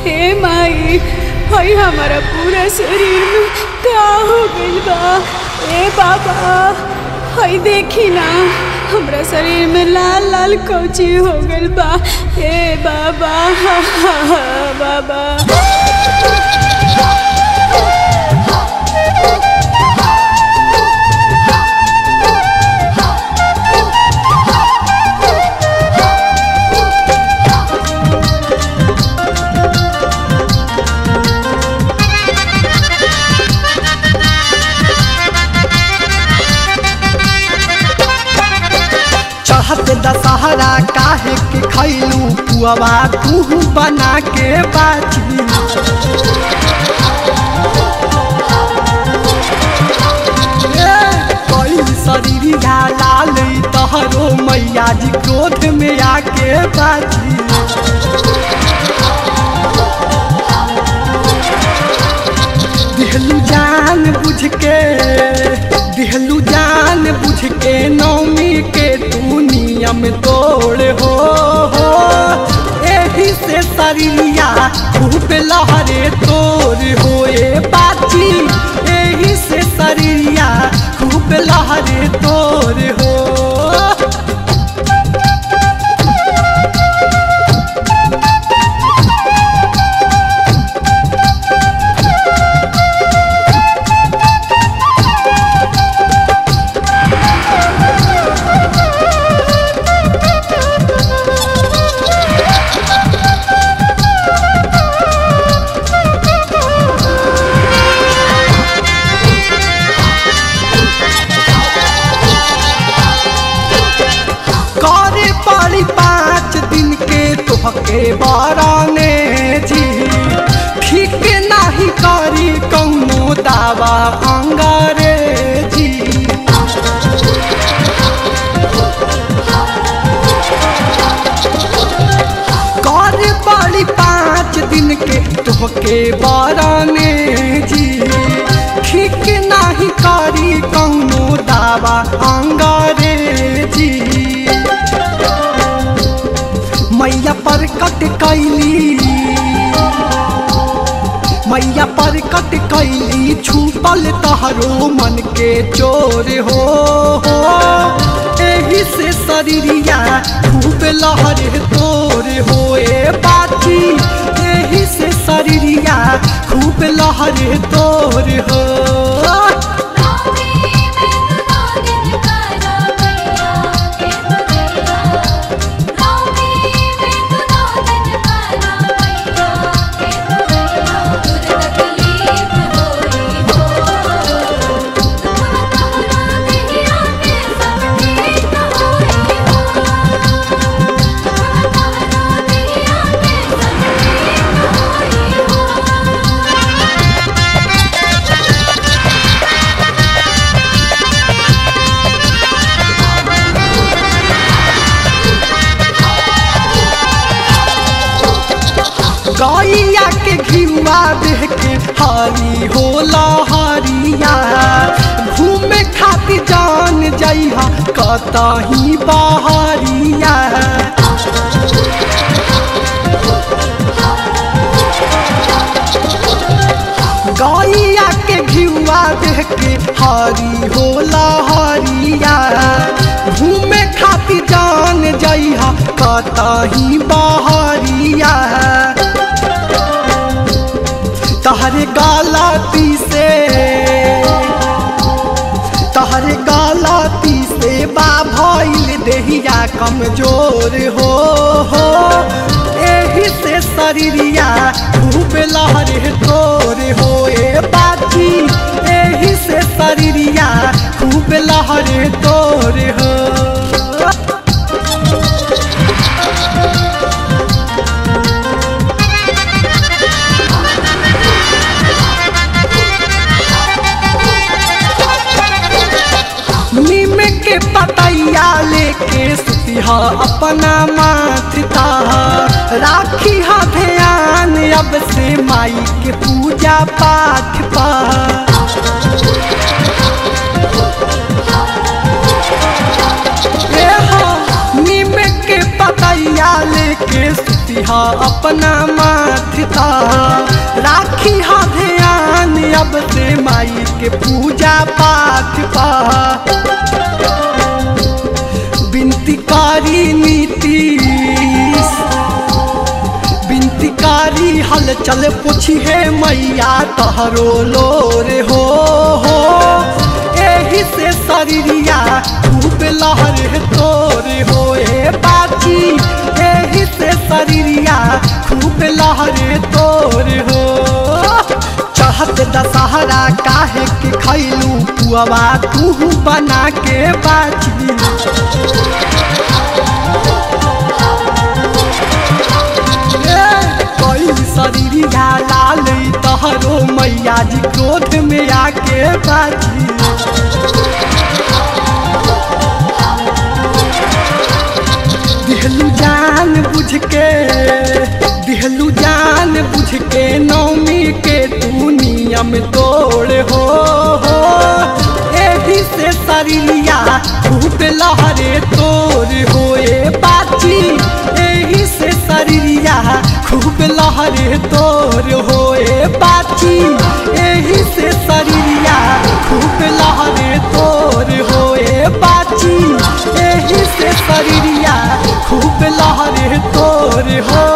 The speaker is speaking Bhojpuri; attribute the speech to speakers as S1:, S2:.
S1: हे माई हई हमारा पूरा शरीर में का हो गइल बा ए बाबा हई देखी ना हमरा शरीर में लाल लाल कौची हो गइल बा ए बाबा हा, हा, हा, बाबा
S2: चढ़त दशहरा काहे के खैलू पुआवा तू बना के बाची कोई शरीरिया लाल तहरो मैया जी क्रोध में आके बाची दिहलू जान बुझ के दिहलू जान बुझ के नौमी के तू नियम तोड़ हो हो एही से शरीरिया खूब लहरे तोड़ हो ए बाची एही से शरीरिया खूब लहरे तोड़ हो करे पड़ी पाँच दिन के तोहके बराने जी ठीक नाही करी कौनो दावा अंग्रेजी करे पड़ी पाँच दिन के तोहके बराने जी ठीक नाही करी कौनो दावा अंग्रेजी मैया पर कट कैली मैया पर कट कैली छुपल तहरो मन के चोर हो हो एही से शरीरिया खूब लहर तोर हो ए बाती एही से शरीरिया खूब लहर तोर हो गैया के घिवा देख के हरी होला हरिया घूमे खातिर जान जइहा कतही बहरिया गैया के घिवा देख के हरी होला हरिया घूमे खातिर जान जइहा कतही बहरिया तहरे गलती से तहरे गलती से बा भइल देहिया कमजोर हो हो एही से शरीरिया खूब लहरे तोर हो ए बाती एही से शरीरिया खूब लहरे तोर हो नीम के पतैया लेके सुतिहा अपना माथता राखी हा ध्यान अब से माई के पूजा पाठ पा ए हो, नीम के पतैया लेके सुती लिहा अपना माथता राखी हा ध्यान अब से माई के पूजा पाठ पा बिनती कारी नीतीश बिनतीकारी हल चल पूछी है मैया तहरो लोर हो हो एही से शरीरिया खूब लहर तोर हो ए बाची एही से शरीरिया खूब लहर तोर हो चढ़त दशहरा काहे के खैलू पुआवा तू बना के बाची कोई शरीरिया लाल तहरो मैया जी क्रोध में आके बाजी दिहलू जान बुझ के दिहलू जान बुझ के नौमी के तू नियम तोड़ हो हो एही से शरीरिया खूब लहरे तोड़ हो ए बाची एही से शरीरिया खूब लहरे तोड़ हो ए बाची एही से शरीरिया खूब लहरे तोड़ हो ए बाची एही से शरीरिया खूब लहरे तोड़ हो